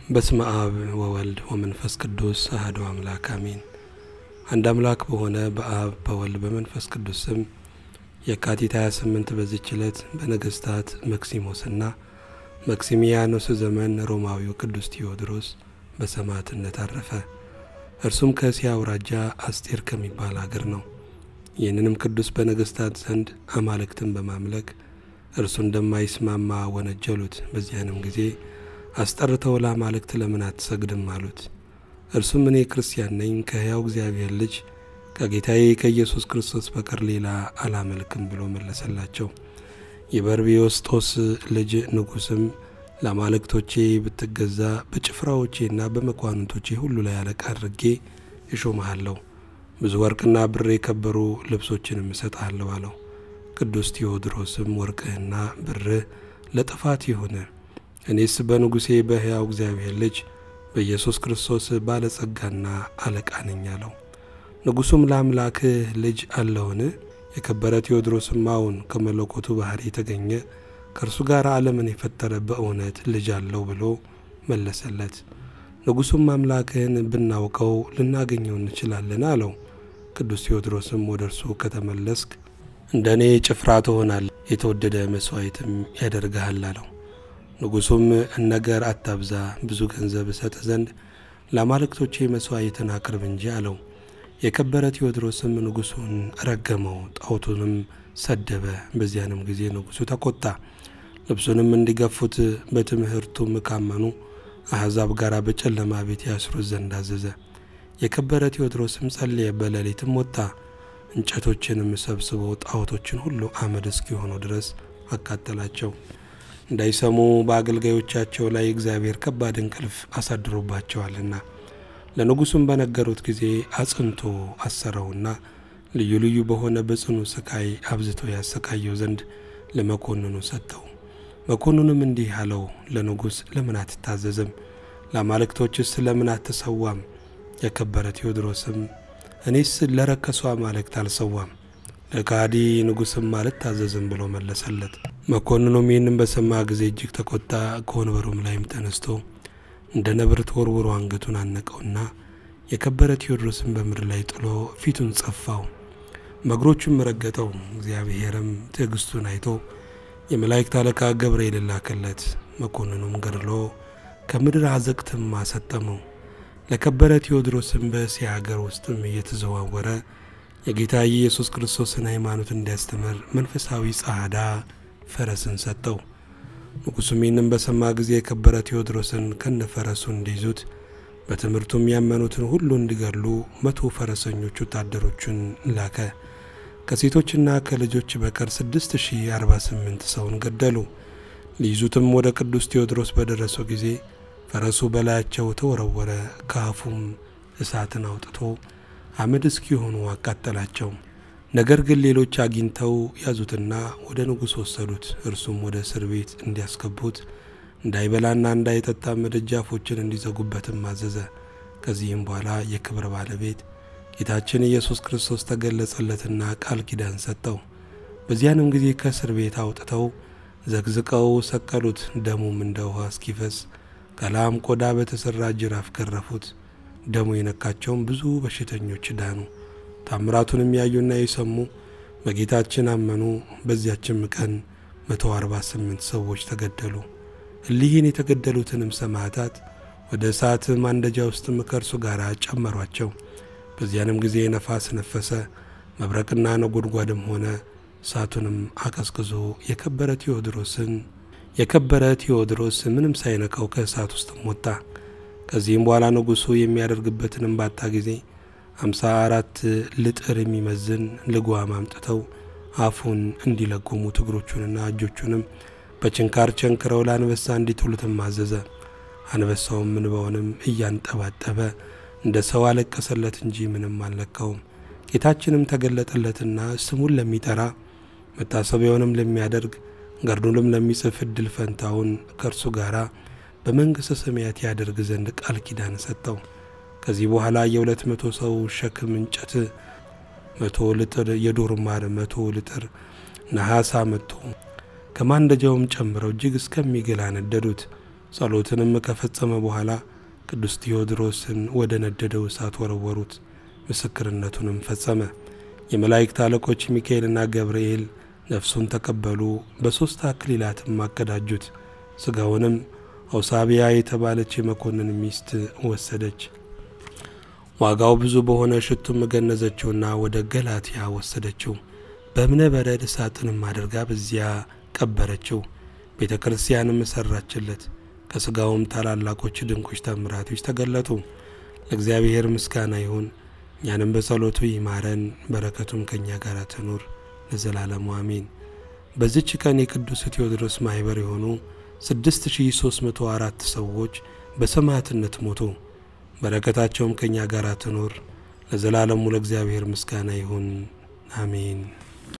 በስመ አብ ወወልድ ወመንፈስ ቅዱስ አሐዱ አምላክ አሜን። አንድ አምላክ በሆነ በአብ በወልድ በመንፈስ ቅዱስ ስም የካቲት 28 በዚች ዕለት በነገስታት መክሲሞስና መክሲሚያኖስ ዘመን ሮማዊው ቅዱስ ቴዎድሮስ በሰማዕትነት አረፈ። እርሱም ከእስያ አውራጃ አስቴር ከሚባል አገር ነው። ይህንንም ቅዱስ በነገስታት ዘንድ አማልክትን በማምለክ እርሱ እንደማይስማማ ወነጀሉት። በዚያንም ጊዜ አስጠርተው ለአማልክት ለምን አትሰግድም አሉት። እርሱም እኔ ክርስቲያን ነኝ፣ ከሕያው እግዚአብሔር ልጅ ከጌታዬ ከኢየሱስ ክርስቶስ በቀር ሌላ አላመልክም ብሎ መለሰላቸው። የበርቢዮስጦስ ልጅ ንጉሥም ለአማልክቶቼ ብትገዛ በጭፍራዎቼና በመኳንንቶቼ ሁሉ ላይ አለቃ አድርጌ እሾመሃለሁ፣ ብዙ ወርቅና ብር የከበሩ ልብሶችንም እሰጥሃለሁ አለው። ቅዱስ ቴዎድሮስም ወርቅህና ብርህ ለጥፋት ይሁን፣ እኔስ በንጉሴ በሕያው እግዚአብሔር ልጅ በኢየሱስ ክርስቶስ ባለጸጋና አለቃ ነኝ አለው። ንጉሡም ለአምላክህ ልጅ አለውን? የከበረ ቴዎድሮስም አዎን፣ ከመለኮቱ ባሕሪ የተገኘ ከእርሱ ጋር ዓለምን የፈጠረ በእውነት ልጅ አለው ብሎ መለሰለት። ንጉሡም አምላክህን ብናውቀው ልናገኘው እንችላለን አለው። ቅዱስ ቴዎድሮስም ወደ እርሱ ከተመለስክ እንደ እኔ ጭፍራ ትሆናል፣ የተወደደ መሥዋዕትም ያደርግሃል አለው። ንጉሡም ነገር አታብዛ፣ ብዙ ገንዘብ እሰጥ ዘንድ ለአማልክቶቼ መሥዋዕትን አቅርብ እንጂ አለው። የከበረ ቴዎድሮስም ንጉሡን ረገመው፣ ጣዖቱንም ሰደበ። በዚያንም ጊዜ ንጉሡ ተቆጣ። ልብሱንም እንዲገፉት በትምህርቱም ካመኑ አሕዛብ ጋር በጨለማ ቤት ያስሩት ዘንድ አዘዘ። የከበረ ቴዎድሮስም ጸለየ፣ በሌሊትም ወጣ። እንጨቶችንም ሰብስቦ ጣዖቶችን ሁሉ አመድ እስኪሆኑ ድረስ አቃጠላቸው። እንዳይሰሙ በአገልጋዮቻቸው ላይ እግዚአብሔር ከባድ እንቅልፍ አሳድሮባቸዋልና። ለንጉሡም በነገሩት ጊዜ አጽንቶ አሰረውና ልዩ ልዩ በሆነ በጽኑ ስቃይ አብዝቶ ያሰቃየው ዘንድ ለመኮንኑ ሰጠው። መኮንኑም እንዲህ አለው፣ ለንጉሥ ለምን አትታዘዝም? ለአማልክቶችስ ለምን አትሰዋም? የከበረ ቴዎድሮስም እኔስ ለረከሱ አማልክት አልሰዋም፣ ለካዲ ንጉሥም አልታዘዝም ብሎ መለሰለት። መኮንኑም ይህንም በሰማ ጊዜ እጅግ ተቆጣ። ከወንበሩም ላይም ተነስቶ እንደ ነብር ተወርውሮ አንገቱን አነቀውና የከበረ ቴዎድሮስን በምድር ላይ ጥሎ ፊቱን ጸፋው፣ መግሮቹም ረገጠው። እግዚአብሔርም ትዕግስቱን አይቶ የመላእክት አለቃ ገብርኤል ላከለት። መኮንኑም ገድሎ ከምድር አዘቅትም አሰጠመው። ለከበረ ቴዎድሮስም በእስያ ሀገር ውስጥም እየተዘዋወረ የጌታ ኢየሱስ ክርስቶስን ሃይማኖት እንዲያስተምር መንፈሳዊ ጸዓዳ ፈረስን ሰጠው። ንጉሡም ይህንም በሰማ ጊዜ የከበረ ቴዎድሮስን ከነፈረሱ እንዲይዙት በትምህርቱም ያመኑትን ሁሉ እንዲገድሉ መቶ ፈረሰኞች ወታደሮቹን ላከ። ከሴቶችና ከልጆች በቀር 6048 ሰውን ገደሉ። ሊይዙትም ወደ ቅዱስ ቴዎድሮስ በደረሰው ጊዜ ፈረሱ በላያቸው ተወረወረ። ከአፉም እሳትን አውጥቶ አመድ እስኪሆኑ አቃጠላቸው። ነገር ግን ሌሎች አግኝተው ያዙትና ወደ ንጉሥ ወሰዱት። እርሱም ወደ እስር ቤት እንዲያስገቡት እንዳይበላና እንዳይጠጣ ደጃፎችን እንዲዘጉበትም አዘዘ። ከዚህም በኋላ የክብር ባለቤት ጌታችን ኢየሱስ ክርስቶስ ተገለጸለትና ቃል ኪዳን ሰጠው። በዚያንም ጊዜ ከእስር ቤት አውጥተው ዘግዝቀው ሰቀሉት። ደሙም እንደ ውሃ እስኪፈስ ከላም ቆዳ በተሠራ ጅራፍ ገረፉት። ደሙ የነካቸውም ብዙ በሽተኞች ዳኑ። ታምራቱንም ያዩና የሰሙ በጌታችን አመኑ። በዚያችም ቀን 148 ሰዎች ተገደሉ። እሊህን የተገደሉትንም ሰማዕታት ወደ እሳት ማንደጃ ውስጥም ከእርሱ ጋር ጨመሯቸው። በዚያንም ጊዜ ነፋስ ነፈሰ፣ መብረቅና ነጎድጓድም ሆነ። እሳቱንም አቀዝቅዞ የከበረ ቴዎድሮስን የከበረ ቴዎድሮስ ምንም ሳይነካው ከእሳት ውስጥም ወጣ። ከዚህም በኋላ ንጉሡ የሚያደርግበትንም ባጣ ጊዜ አምሳ አራት ልጥር የሚመዝን ልጓም አምጥተው አፉን እንዲለጉሙት እግሮቹንና እጆቹንም በችንካር ቸንክረው ለአንበሳ እንዲጥሉትም አዘዘ። አንበሳውም እንባውንም እያንጠባጠበ እንደ ሰው አለቀሰለት እንጂ ምንም አልነካውም። ጌታችንም ተገለጠለትና ስሙን ለሚጠራ መታሰቢያውንም ለሚያደርግ ገድሉንም ለሚጽፍ እድል ፈንታውን ከእርሱ ጋር በመንግሥተ ሰማያት ያደርግ ዘንድ ቃል ኪዳን ሰጠው። ከዚህ በኋላ የሁለት መቶ ሰው ሸክም እንጨት መቶ ልጥር የዱር ማር መቶ ልጥር ነሐስ አመጡ። ከማንደጃውም ጨምረው እጅግ እስከሚገል አነደዱት። ጸሎትንም ከፈጸመ በኋላ ቅዱስ ቴዎድሮስን ወደ ነደደው እሳት ወረወሩት። ምስክርነቱንም ፈጸመ። የመላእክት አለቆች ሚካኤልና ገብርኤል ነፍሱን ተቀበሉ፣ በሦስት አክሊላትም አቀዳጁት። ሥጋውንም አውሳቢያ የተባለች የመኮንን ሚስት ወሰደች። ዋጋው ብዙ በሆነ ሽቱም ገነዘችውና ወደ ገላትያ ወሰደችው። በእብነ በረድ ሳጥንም አድርጋ በዚያ ቀበረችው። ቤተ ክርስቲያንም ሰራችለት። ከሥጋውም ታላላቆች ድንቆች ተአምራቶች ተገለጡ። ለእግዚአብሔር ምስጋና ይሁን። እኛንም በጸሎቱ ይማረን፣ በረከቱም ከእኛ ጋር ትኑር ለዘላለሙ አሜን። በዚች ቀን የቅዱስ ቴዎድሮስ ማኅበር የሆኑ 6304 ሰዎች በሰማዕትነት ሞቱ። በረከታቸውም ከእኛ ጋር ትኑር ለዘላለሙ። ለእግዚአብሔር ምስጋና ይሁን አሜን።